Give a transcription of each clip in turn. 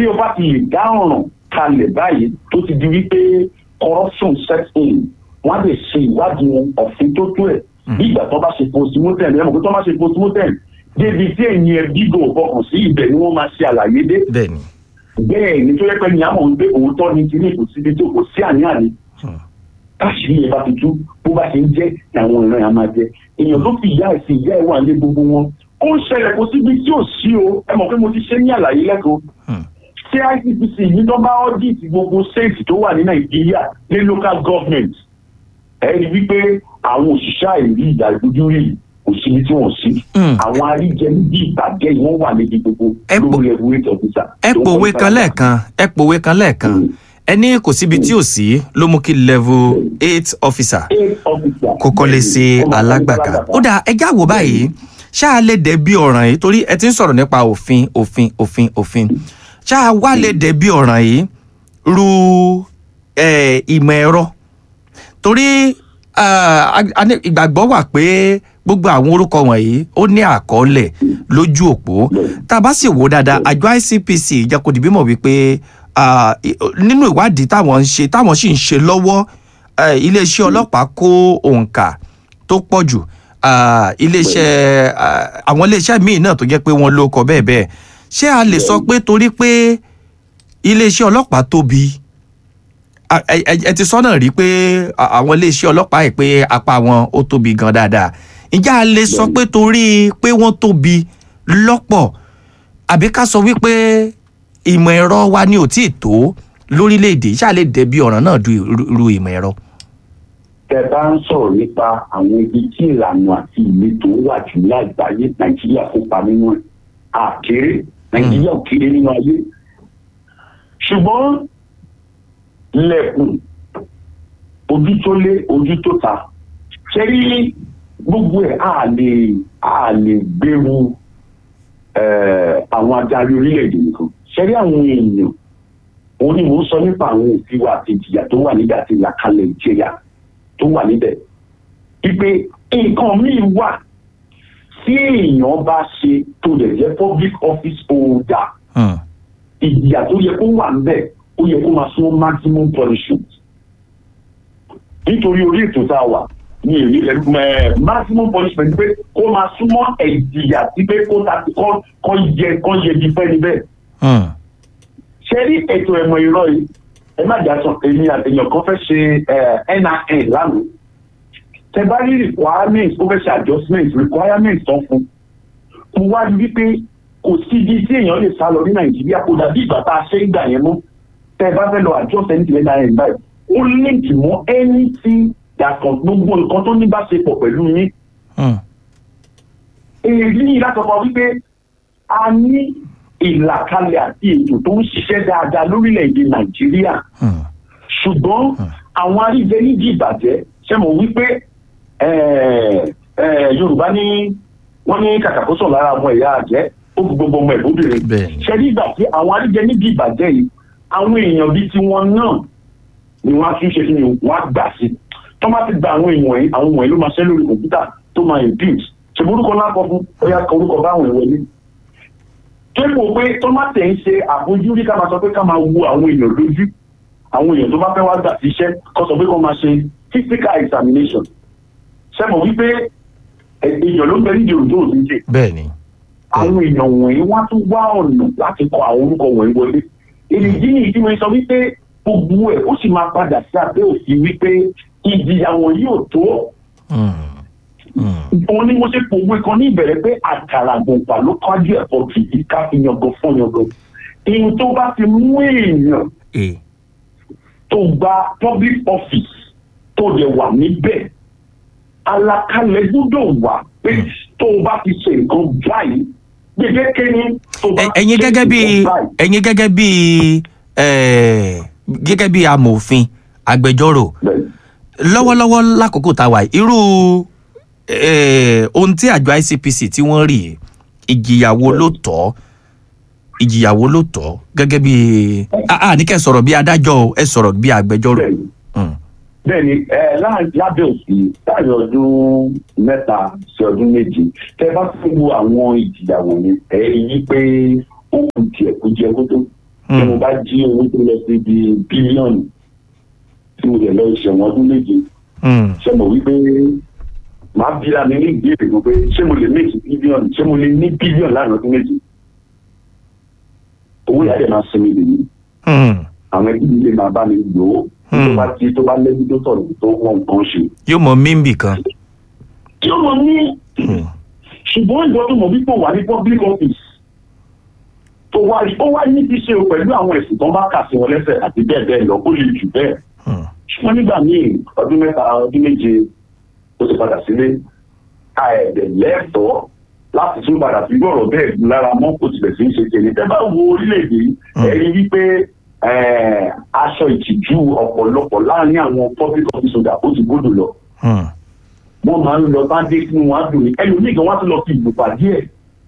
tí o bá ti lè dá ọ̀ràn kalẹ̀ báyìí tó ti di wípé corruption set in wọ́n á lè ṣe ìwádìí wọn ọ̀fin tó tó ẹ̀ bí ìgbà tó bá ṣe postmortem ẹ̀ mọ̀ pé tó bá ṣe postmortem débi tí ẹ̀yìn ẹ̀ bígò fọkàn sí ibẹ̀ ni wọ́n máa ṣe àlàyé dé bẹ́ẹ̀ ni bẹ́ẹ̀ ni tó yẹ pé ní àmọ̀ wípé òótọ́ ni kí ní kò síbi tó kò sí àní-àní káṣírí ẹ̀ bá ti tú bó bá ṣe ń jẹ́ àwọn ìran yẹn á máa jẹ èèyàn ló fi ìyá ẹ̀ sí ìyá ẹ̀ wà ní gbogbo wọn ó ń ṣẹlẹ̀ kó síbi tí ò sí o ẹ mọ̀ pé mo ti ṣe ní àlàyé lẹ́kọ̀ọ́ ṣé ICPC yìí tó bá audit gbogbo state tó wà ní Nàìjíríà ní local government ẹ rí wípé àwọn òṣìṣẹ́ àìrí ìdá ìdójúrí kò síbi tí wọ́n sí Mm. àwọn aríjẹ níbi ìbàjẹ́ yìí wọ́n wà níbi gbogbo Ẹ po- lórí regulate officer. ẹ pòwe kan lẹ́ẹ̀kan ẹ pòwe kan lẹ́ẹ̀kan Mm. ẹni kò síbi tí ò sí ló mú kí level eight officer Eight officer. kó kọ́lé sí alágbàká ó dáa ẹ já wò báyìí ṣáà lè dẹ̀bi ọ̀ràn yìí torí ẹ ti ń sọ̀rọ̀ nípa òfin òfin òfin òfin ṣáà wá lè dẹ̀bi ọ̀ràn yìí ru eh, ìmọ̀ ẹ̀rọ torí ah, a- a ní ìgbàgbọ́ wà pé gbogbo àwọn orúkọ wọ̀nyí ó ní àkọọ́lẹ̀ lójú òpó tá a bá sì wò dáadáa àjọ ICPC jẹ́ kó di bímọ wípé ah, i- nínú ìwádìí táwọn ń ṣe táwọn sì ń ṣe lọ́wọ́ eh, iléeṣẹ́ ọlọ́pàá kó òǹkà tó pọ̀ jù ah, iléeṣẹ́ ah, àwọn iléeṣẹ́ míì náà tó jẹ́ pé wọ́n ló kọ bẹ́ẹ̀ bẹ́ẹ̀ ṣé a lè sọ pé torí pé iléeṣẹ́ ọlọ́pàá tóbi a- ẹ ẹ- ẹ ti sọ náà rí pé a- àwọn iléeṣẹ́ ọlọ́pàá yìí pé apá wọn ó tóbi gan dáadáa ǹjẹ́ a lè sọ pé torí pé wọ́n tóbi lọ́pọ̀ àbí ká sọ wípé ìmọ̀ ẹ̀rọ wa ni ò tíì tó lórílẹ̀‐èdè ṣáà lè dẹ̀bi ọ̀ràn náà du irú- irú ìmọ̀ ẹ̀rọ. tẹ bá ń sọ̀rọ̀ nípa àwọn ibi tí ìlànà àti ìletò wà jù ní àgbáyé nàìjíríà kópa nínú ẹ̀ àkéré nàìjíríà ò kéré nínú ayé ṣùgbọ́n lẹ́kùn ojú tó lé ojú tó ta ṣe rí gbogbo ẹ̀ á lè á lè gbèrú eh, àwọn adarí orílẹ̀-èdè nìkan ṣe rí àwọn èèyàn òun ni mò ń sọ nípa àwọn òfin wa àti ìjìyà tó wà nígbà tí ìlàkalẹ̀ ìjẹyà tó wà níbẹ̀. Ipe nǹkan míì wà tí èèyàn bá ṣe tó lè jẹ́ public office holder Hmm. ìjìyà tó yẹ kó wà níbẹ̀ ó yẹ kó máa sún maximum punishment. Nítorí orí ètò tá a wà ní èrí ẹ maximum punishment pé kó máa súnmọ́ ìjìyà sí pé kó ta kọ́ kọ́ yẹ kọ́ yẹ di fẹ́ níbẹ̀ Hmm. ṣe rí ètò ẹ̀mọ̀ ìrọ̀ yìí ẹ má jà sàn èmi àtẹ̀yàn kan fẹ́ ṣe NIN lánàá tẹ bá rí requirement ó fẹ́ ṣe adjustment requirement tán fún mo wá rí wípé kò sí ibi tí èèyàn lè sá lọ ní Nàìjíríà kò dàbí ìgbà tá a ṣe ń gbà yẹn mọ́ tẹ bá fẹ́ lọ adjust anything NIN báyìí ó link mọ́ anything yàtọ̀ gbogbo nǹkan tó ní bá ṣe pọ̀ pẹ̀lú yín Hmm. èyí ní látọ̀kọ̀ wípé a ní ìlàkalẹ̀ àti ètò tó ń ṣiṣẹ́ dáadáa lórílẹ̀‐èdè nàìjíríà Hmm. ṣùgbọ́n àwọn aríjẹ nídìí ìbàjẹ́ ṣe mọ̀ wípé eh, eh, yorùbá ní wọ́n ní kàkàkóso lára ọmọ ẹ̀yà àjẹ́ ó fi gbogbo ọmọ ẹ̀bóbìnrin Bẹ́ẹ̀ni. ṣe nígbà tí àwọn aríjẹ nídìí ìbàjẹ́ yìí àwọn èèyàn bíi tiwọn náà ni wọ́n á tún ṣe kí ni wọ́n á gbà sí tó má ti gba àwọn èèyàn yìí àwọn wọ̀nyí ló máa ṣẹ́ lórí kọ̀ǹpútà tó máa impute ṣe orúkọ lápò fún ọyá kan orúkọ báwọn èèyàn wọlé kéèpò pé tó má tẹ̀ ń ṣe àbójúrí ká máa sọ pé ká máa wo àwọn èèyàn lójú àwọn èèyàn tó bá fẹ́ wá gbà síṣẹ́ kó sọ pé kó máa ṣe physical examination ṣe mọ̀ wípé ẹ̀, èèyàn ló ń bẹ nídìí òjò òdíje bẹ́ẹ̀ni. àwọn èèyàn wọ̀nyí wọ́n á tún wá ọ̀nà láti kọ àwọn orúkọ wọ̀nyí wọlé. èrèdí ni ìdí wọn sọ wípé gbogbo ẹ̀ ó sì máa padà sí abẹ́ òfin wípé ìjìyà wọn yóò tó. Hmm. Hmm. òun ni mo ṣe pòwe kan ní ìbẹ̀rẹ̀ pé àkàrà gbọ̀ngbà ló kájú ẹ̀fọ́ kìí ká fi yangan fún yangan. ìyẹn tó bá ti mú èèyàn Eh. tó gba public office tó dẹ̀ wà níbẹ̀ àlàkalẹ̀ gbọ́dọ̀ wà pé tó o bá ti ṣe nǹkan báyìí gbèdéke ni tó o bá Ẹ- ẹ̀yin ṣe gẹ́gẹ́ bí nǹkan báyìí. ẹ̀yin gẹ́gẹ́ bí eh, gẹ́gẹ́ bí amòfin agbẹjọ́rò Bẹ́ẹ̀. lọ́wọ́lọ́wọ́ lákòókò tá a wà yìí, irú eh, ohun tí àjọ ICPC tí wọ́n rí yìí, ìjìyàwó ló tọ́ ìjìyàwó ló tọ́ gẹ́gẹ́ bí a a ní kẹ́ ẹ sọ̀rọ̀ bí adájọ́ o, ẹ sọ̀rọ̀ bí agbẹjọ́rò. Bẹ́ẹ̀ni. Hmm. bẹ́ẹ̀ni ẹ láàrin lábẹ́ òfin láàrin ọdún mẹ́ta sí ọdún méje tẹ bá fún wo àwọn ìjìyàwó yẹn ẹ yí pé ó kù díẹ̀ kó jẹ kó tó Hmm. bá jí owó tó lọ sí ibi bílíọ̀nù tí mo lè lọ ìṣẹ̀wọ̀n ọdún méje Hmm. ṣe mọ̀ wípé màá bíra mi ní ìbéèrè kan pé ṣé mo lè méjì bílíọ̀nù ṣé mo lè ní bílíọ̀nù láàrin ọdún méje owó yàrá máa sinmi lè ní Hmm. àwọn ẹbí mi lè máa bá mi lò ó tó bá ti tó bá lẹ́bí tó sọ̀rọ̀ tó wọ́n nǹkan ṣe. yóò mọ mímbì kan. tí ó mọ ní Hmm. ṣùgbọ́n ìjọ tó mọ̀ wípé ó wà ní public office tó wá rí ó wá ní ti ṣe o pẹ̀lú àwọn ẹ̀sùn tó ń bá kà sí wọn lẹ́sẹ̀ àti bẹ́ẹ̀ bẹ́ẹ̀ lọ kó lè jù bẹ́ẹ̀ Hmm. ṣùgbọ́n nígbà míì ọdún mẹ́ta ọdún méje ó ti padà sílé ká ẹ̀dẹ̀ lẹ́tọ̀ọ́ láti tún padà fi gbọ́rọ̀ bẹ́ẹ̀ gùn lára mọ́ kò tilẹ̀ sí í ṣe tẹ̀lé tẹ́ bá wo orílẹ̀-èdè yìí ẹ̀rí wípé eh, aṣọ ìtìjú ọ̀pọ̀lọpọ̀ láàrin àwọn public office holder ó ti gbọ́dọ̀ lọ Hmm. wọ́n máa ń lọ bá dé sínú wọn á dùn ní ẹlòmíì gan wọ́n á tún lọ fi ìlú pàdé ẹ̀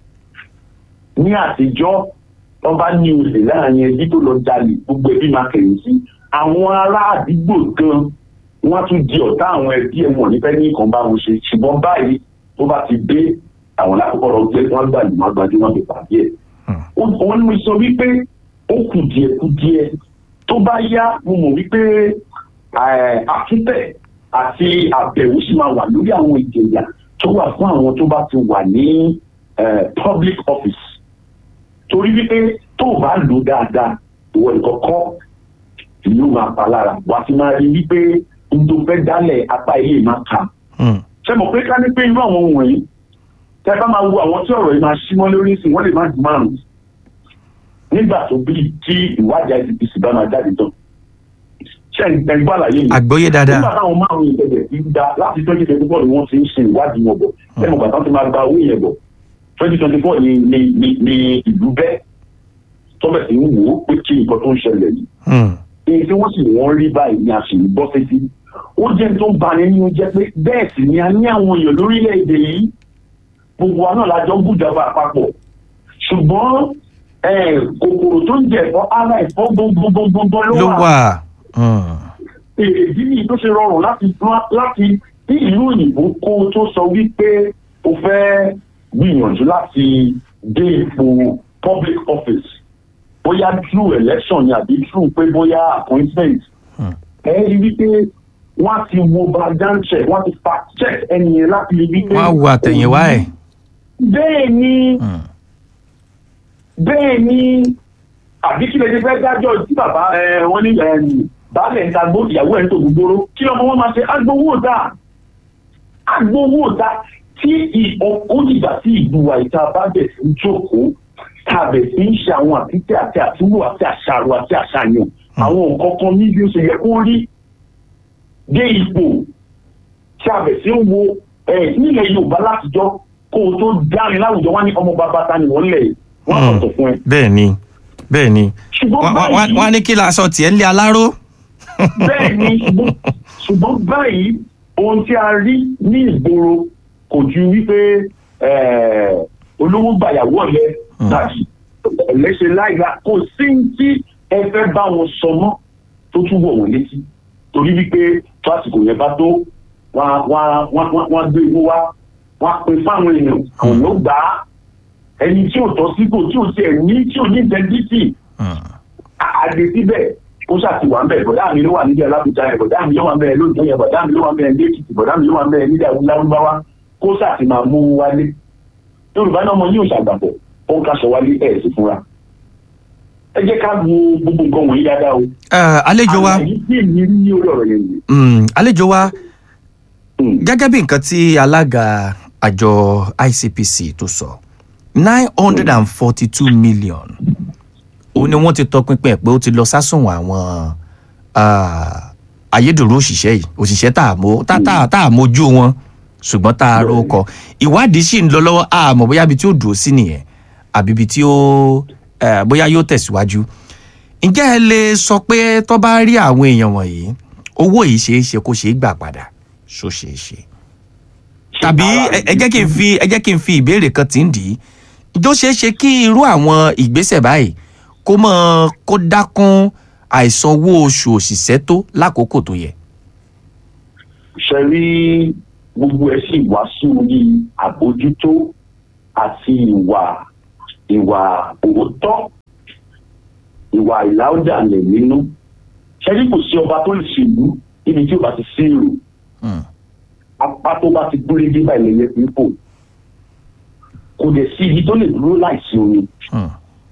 ní àtijọ́ wọ́n bá ní olè láàrin ẹbí tó lọ jalè gbogbo ẹbí máa kẹ̀yìn sí àwọn ará àdúgbò gan wọ́n á tún di ọ̀tá àwọn ẹbí ẹ̀ wọ̀n nífẹ̀ẹ́ ní nǹkan bá wọn ṣe ṣùgbọ́n báyìí tó bá ti dé àwọn lákòókò ọ̀rọ̀ jẹ́ wọ́n gbà ní wọ́n gbajú wọn fi pàdé ẹ̀ Hmm. wọ́n ní mo sọ wípé ó kù díẹ̀ kù díẹ̀ tó bá yá mo mọ̀ wípé eh, àtúntẹ̀ àti àbẹ̀wò sì máa wà lórí àwọn ìjìyà tó wà fún àwọn tó bá ti wà ní eh, public office torí wípé tó o bá lò dáadáa ìwọ nìkan kọ́ ìlú máa pa lára wà á ti máa rí wípé n tó fẹ́ dálẹ̀ apá ilé máa kà Hmm. ṣe mọ̀ pé ká ní pé irú àwọn ohun wọ̀nyí tẹ́ bá máa wo àwọn tí ọ̀rọ̀ yìí máa ṣí mọ́ lórí sí wọ́n lè má ju márùn-ún nígbà tó bí tí ìwádìí ICPC bá máa jáde tán ṣe ẹgbẹ́ àlàyé yìí àgbọ́yé nígbà dáadáa. táwọn márùn-ún ìbẹ̀rẹ̀ ti ń da láti twenty twenty four ni wọ́n ti ń ṣe ìwádìí wọn bọ̀ lẹ́nu ìgbà tán ti máa gba owó yẹn bọ̀ twenty twenty four ni ni ni ni ìlú bẹ́ẹ̀ tọ́bẹ̀ sí ń wò ó pé kí nǹkan tó ń ṣẹlẹ̀ yìí Hmm. èyí tí wọ́n sì wọ́n rí báyìí ni a sì ń bọ́ sétí ó jẹ́ tó ń bani nínú jẹ́ pé bẹ́ẹ̀ sì ni a ní àwọn èèyàn lórílẹ̀‐èdè yìí gbogbo wa náà la jọ ń bùjọba àpapọ̀ ṣùgbọ́n eh, kòkòrò tó ń jẹ ẹ̀fọ́ ara ẹ̀fọ́ gbogbogbogbogbò ló ló wà wà. Hmm. èdè nìyí tó ṣe rọrùn láti láti ní ìlú òyìnbó kó o tó sọ wípé o fẹ́ gbìyànjú láti dé ipò public office bóyá through election ni àbí through pé bóyá appointment Hmm. ẹ rí wípé wọ́n á ti wo background check wọ́n á ti fact check ẹni yẹn láti rí wípé. wọ́n á wo àtẹ̀yìnwá ẹ̀. bẹ́ẹ̀ ni Hmm. bẹ́ẹ̀ ni àbí kí lè ṣe fẹ́ dájọ́ tí bàbá ẹ, wọn ní ẹ, baálẹ̀ ń ta gbó ìyàwó ẹ̀ ń tó gbogbooro kí lọ́mọ wọn máa ṣe agbowó dà agbowó dà tí ìdìgbà tí ìgbùwà ìta bá bẹ̀ sí í jókòó tàbẹ̀ sí ń ṣe àwọn àtìtẹ́ àti àtúwò àti àṣàrò àti àṣàyàn àwọn nǹkan kan ní bí ó ṣe yẹ kó rí dé ipò tí a bẹ̀ sí ń wo ẹ̀ nílẹ̀ Yorùbá látijọ́ kó o tó dárin láwùjọ wá ní ọmọ bàbá ta ni wọ́n lẹ̀ wọ́n á Hmm. sọ̀tọ̀ fún ẹ. bẹ́ẹ̀ ni bẹ́ẹ̀ ni. ṣùgbọ́n Wọ́n- wọ́n báyìí wọ́n á ní kí la sọ tiẹ̀ ń lé aláró. bẹ́ẹ̀ ni ṣùgbọ́n- ṣùgbọ́n báyìí ohun tí a rí ní ìgboro kò ju wípé eh, olówó gbàyàwó ọ̀lẹ Hmm. tàbí ẹ̀lẹ́ṣẹ̀ láìla kò sí ní tí ẹ fẹ́ bá wọn sọ mọ́ tó tún wọ̀ wọ́n létí torí wípé tó àsìkò yẹn bá tó wọ́n á- wọ́n á- wọ́n á- wọ́n á gbé owó wá wọ́n á pín fáwọn èèyàn àwọn ló gbà á ẹni tí ò tọ́ sípò tí ò tiẹ̀ ní tí ò ní ìdẹ́ntítì Hmm. àgbè síbẹ̀ ó ṣàtiwà ń bẹ̀ bọ̀dá mi ló wà nídìí alábùjá yẹn bọ̀dá mi ló wà ń bẹ̀ lóòótọ́ yẹn bọ̀dá mi ló wà ń bẹ̀ ní èkìtì bọ̀dá mi ló wà ń bẹ̀ nídìí awúláwúbáwá kó ṣàti máa mú owó wálé yorùbá náà ọmọ yóò ṣàgbàpọ̀ ó ń kaṣọ wálé ẹ̀ sì fúnra ẹ jẹ́ ká wo gbogbo nǹkan wọ̀nyí dáadáa o Eh, àlejò wa àlàyé tí èmi rí ní orí ọ̀rọ̀ yẹn nìyí. hmm, àlejò wa Hmm. gẹ́gẹ́ bí nǹkan tí alága àjọ ICPC tó sọ nine hundred and forty two million ó ní wọ́n ti tọpinpin ẹ̀ pé ó ti lọ sásùnwọ̀n àwọn ah, ayédèrú òṣìṣẹ́ yìí òṣìṣẹ́ tá a mọ̀ tá tá tá a mójú wọn ṣùgbọ́n tá a rò kọ ìwádìí sì ń lọ lọ́wọ́ àmọ́ bóyá ibi tí ó dúró sí nìyẹn àbí ibi tí ó eh, bóyá yóò tẹ̀síwájú ǹjẹ́ ẹ lè sọ pé tó bá rí àwọn èèyàn wọ̀nyí owó yìí ṣeé ṣe kó ṣeé gbà padà ṣó ṣeé ṣe tàbí ẹ- ẹ jẹ́ kí n fi ẹ jẹ́ kí n fi ìbéèrè kan tí ń dì í ìjọ ṣeé ṣe kí irú àwọn ìgbésẹ̀ báyìí kó mọ́ kó dákún àìsan owó oṣù òṣìṣẹ́ tó lákòókò tó yẹ. ṣe rí gbogbo ẹ sì wá sí orí àbójútó àti ìwà ìwà òótọ́ ìwà ìlàójàlẹ̀ nínú ṣẹ́rí kò sí ọba tó lè ṣèlú níbi tí ò bá ti sí èrò Hmm. apá tó bá ti gúnrégé báyìí lẹ́yẹ fi ń fò kò dẹ̀ sí ibi tó lè dúró láìsí omi Hmm.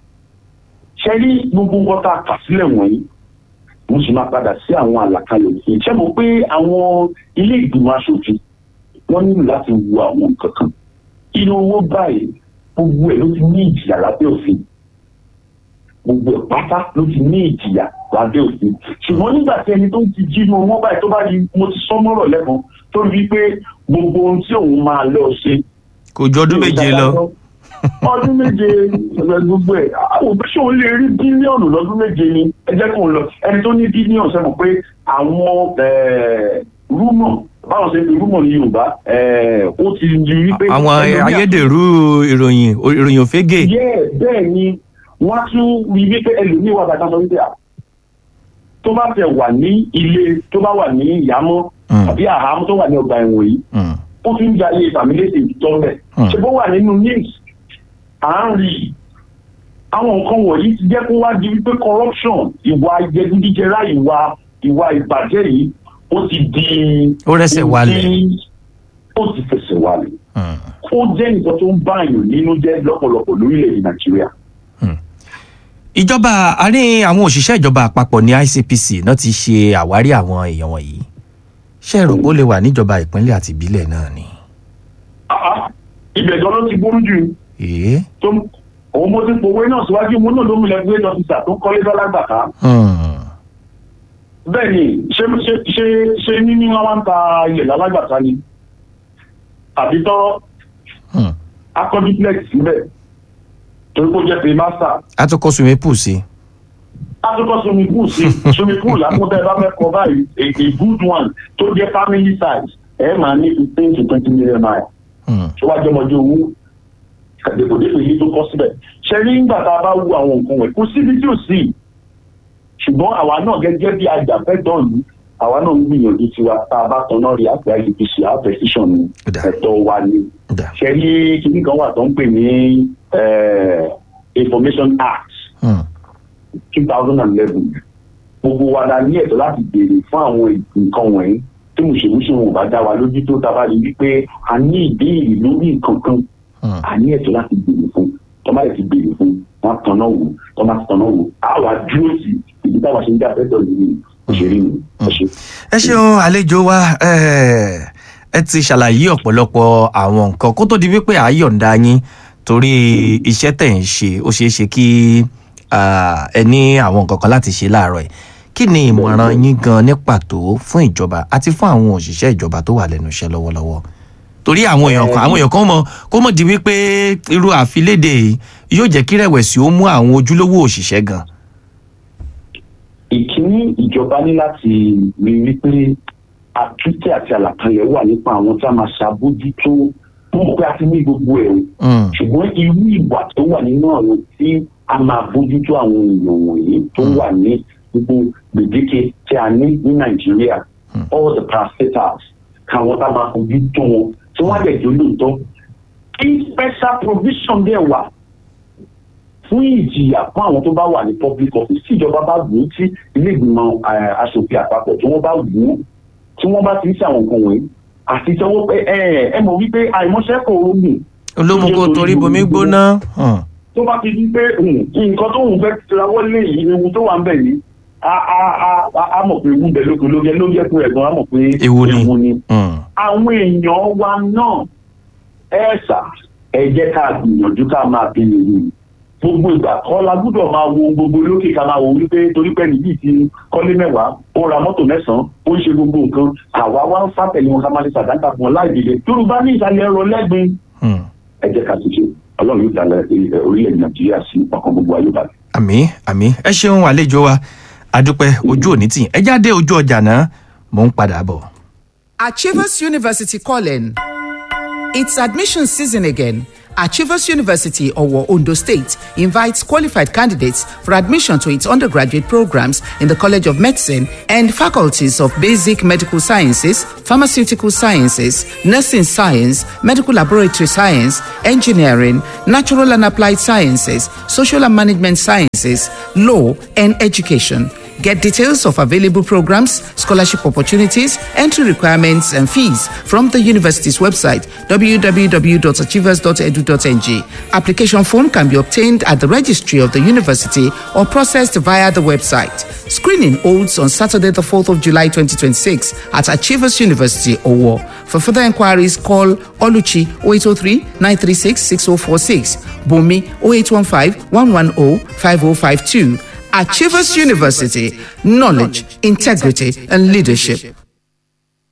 ṣẹ́rí gbogbo nǹkan tá a kà sílẹ̀ wọ̀nyí mo sì máa padà sí àwọn àlàkalẹ̀ òfin ṣé mo pé àwọn ilé ìgbìmọ̀ aṣòfin wọ́n nílò láti wo àwọn nǹkan kan inú owó báyìí gbogbo ẹ̀ ló ti ní ìjìyà lábẹ́ òfin gbogbo ẹ̀ pátá ló ti ní ìjìyà lábẹ́ òfin ṣùgbọ́n nígbà tí ẹni tó ń ti jí inú owó báyìí tó bá di mo ti sọ mọ́rọ̀ lẹ́kan tó rí pé gbogbo ohun tí òun máa lọ ṣe kò ju ọdún méje lọ. ọdún méje gbogbo ẹ àwọn òbí ṣòwò lè rí bílíọ̀nù lọ́dún méje ni ẹ jẹ́ kó lọ ẹni tó ní bílíọ̀nù sẹ́mu pé àwọn rúmọ̀ báwọn ṣe ń fi rúmọ̀ ní yorùbá eh, ó ti di wípé. àwọn ẹlòmíà- ayédèrú ìròyìn ìròyìn òfégè. yẹ bẹ́ẹ̀ ni wọ́n á tún rí wípé ẹlòmíì wà bàtà sọ wípé à tó bá tẹ wà ní ilé tó bá wà ní ìyàmọ́ Mm. àbí àhámọ́ tó wà ní ọgbà ẹ̀wọ̀n yìí Hmm. ó tún ń jayé fàmílẹ́sì tó bẹ̀. Hmm. ṣé bó wà nínú news à ń rí i àwọn nǹkan wọ̀nyí ti jẹ́ kó wá di wípé corruption ìwà jẹgúdíjẹrá ìwà ìwà ìbàjẹ́ yìí ó ti di. Ó rẹ́sẹ̀ walẹ̀. ohun tí ó ti fẹsẹ̀ walẹ̀. Hmm. ó jẹ́ nǹkan tó ń bá èèyàn nínú jẹ́ lọ́pọ̀lọpọ̀ lórílẹ̀‐èdè nàìjíríà. ìjọba àárín àwọn òṣìṣẹ́ ìjọba àpapọ̀ ní ICPC náà ti ṣe àwárí àwọn èèyàn wọ̀nyí ṣé ẹ rò pé ó lè wà níjọba ìpínlẹ̀ àti ìbílẹ̀ náà ni. Ah, ah, ibẹ̀ gan ló ti burú jù èé tó òun mo ti pòwe náà síwájú mo náà ló mú lẹ́gbẹ́ dọ́kítà tó kọ́lé dọ́lágbàká. Hmm. bẹ́ẹ̀ ni ṣé ṣé ṣé ṣé níní wọn wá ń ta ilẹ̀ lálágbàtà ni àbí tọ́rọ́ Hmm. akọ́ duplex síbẹ̀ torí kó jẹ́ pé master a tún kọ́ swimming pool sí. atukọ̀ swimming pool sí swimming pool lákúntẹ́ bá fẹ́ kọ́ báyìí a a good one tó jẹ́ family size ẹ̀ máa ní fifteen to twenty million naira Hmm. tó wá jọmọdé owó àdèkòdèkò yìí tó kọ́ síbẹ̀ ṣe rí nígbà tá a bá wo àwọn nǹkan wẹ̀ kó síbi tí ò sí ṣùgbọ́n àwa náà gẹ́gẹ́ bí ajàfẹ́tọ̀ yìí àwa náà ń gbìyànjú tiwa tá a bá tanná rí àgbà ICPC àpẹ̀síṣàn ni Ó dà. ẹ̀tọ́ wa ni Ó dà. ṣe rí kíní kan wà tó ń pè ní eh, Information Act Hmm. two thousand and eleven gbogbo wa la ní ẹ̀tọ́ láti béèrè fún àwọn nǹkan wọ̀nyí tí mùsùlùmí wọn ò bá dá wa lójú tó tá a bá rí wípé a ní ìbéèrè lórí nǹkan kan Hmm. a ní ẹ̀tọ́ láti béèrè fún tó bá lè ti béèrè fún wọn tanná wò tó bá ti tanná wò á wà dúró sí ibi táwa ṣe ń dá fẹ́tọ̀ yìí òṣèré mi ẹ ṣe. ẹ ṣeun àlejò wa eh, ẹ ti ṣàlàyé ọ̀pọ̀lọpọ̀ àwọn nǹkan kó tó di wípé à á yọ̀ǹda yín torí iṣẹ́ tẹ̀ ń ṣe ó ṣeé ṣe kí ah, ẹ ní àwọn nǹkan kan láti ṣe láàárọ̀ ẹ̀ kí ni ìmọ̀ràn yín gan ní pàtó fún ìjọba àti fún àwọn òṣìṣẹ́ ìjọba tó wà lẹ́nu iṣẹ́ lọ́wọ́lọ́wọ́ torí àwọn èèyàn kan àwọn èèyàn kan mọ kó mọ̀ di wípé irú àfilédè yìí yóò jẹ́ kí rẹ̀wẹ̀sì ó mú àwọn ojúlówó òṣìṣẹ́ gan. ìkíní ìjọba ní láti rí wípé àtúntẹ̀ àti àlàkalẹ̀ wà nípa àwọn tí a máa ṣàbójútó mo mọ̀ pé a ti ní gbogbo ẹ̀ o Hmm. ṣùgbọ́n irú ìwà tó wà nínú àwọn tí a máa bójútó àwọn èèyàn wọ̀nyí tó wà ní gbogbo gbèdéke tí a ní ní nàìjíríà all the parastatals káwọn tá a máa fojú tó wọn tí wọ́n á dẹ̀ jó lóòótọ́ kí special provision dẹ̀ wà fún ìjìyà fún àwọn tó bá wà ní public office tí ìjọba bá wù ú tí ilé ìgbìmọ̀ eh, aṣòfin àpapọ̀ tí wọ́n bá wù ú tí wọ́n bá ti ń ṣe àwọn nǹkan wọ̀nyí àti sanwó pé ẹ ẹ mọ̀ wípé àìmọ́ṣẹ́ kò rògùn olómùkó torí bomi gbóná. Hmm. tó bá ti di pé um, nǹkan tó ń fẹ́ tirawọ́ lé yìí ewu tó wà ń bẹ̀ yìí a a a a- a mọ̀ pé ewu ń bẹ lóko lóge ló yẹ kó ẹ̀gbọ́n a mọ̀ pé Ewu ni. ni. Hmm. àwọn èèyàn wa náà ẹ ṣà ẹ jẹ́ ká gbìyànjú ká máa bí nìyí gbogbo ìgbà kọ́ la gbúdọ̀ máa wo gbogbo lókè ká máa wo wípé torí pé nìyí ti kọ́lé mẹ́wàá ó ra mọ́tò mẹ́sàn-án ó ń ṣe gbogbo nǹkan àwa wá ń fàtẹ̀lé wọn ká máa lè ṣàdáńtà fún wọn láì dìde yorùbá ní ìsàlẹ̀ ẹ̀rọ lẹ́gbin Hmm. ẹ jẹ́ ká ṣiṣẹ́ ọlọ́run yóò dalẹ̀ eh, orílẹ̀-èdè nàìjíríà sí ọkàn gbogbo ayé balẹ̀. àmì àmì ẹ ṣeun àlejò wa adúpẹ́ ojú òní tì ẹ jáde ojú ọjà náà mò ń padà bọ̀. Achievers University calling. It's admission season again, Achievers University, Owo, Ondo State, invites qualified candidates for admission to its undergraduate programs in the College of Medicine and faculties of Basic Medical Sciences, Pharmaceutical Sciences, Nursing Science, Medical Laboratory Science, Engineering, Natural and Applied Sciences, Social and Management Sciences, Law, and Education. Get details of available programs, scholarship opportunities, entry requirements, and fees from the university's website www.achievers.edu.ng. Application form can be obtained at the registry of the university or processed via the website. Screening holds on Saturday, the 4th of July 2026 at Achievers University, Owo. For further inquiries, call Oluchi 0803 936 6046, Bumi 0815 110 5052. Achievers University, knowledge, integrity, and leadership.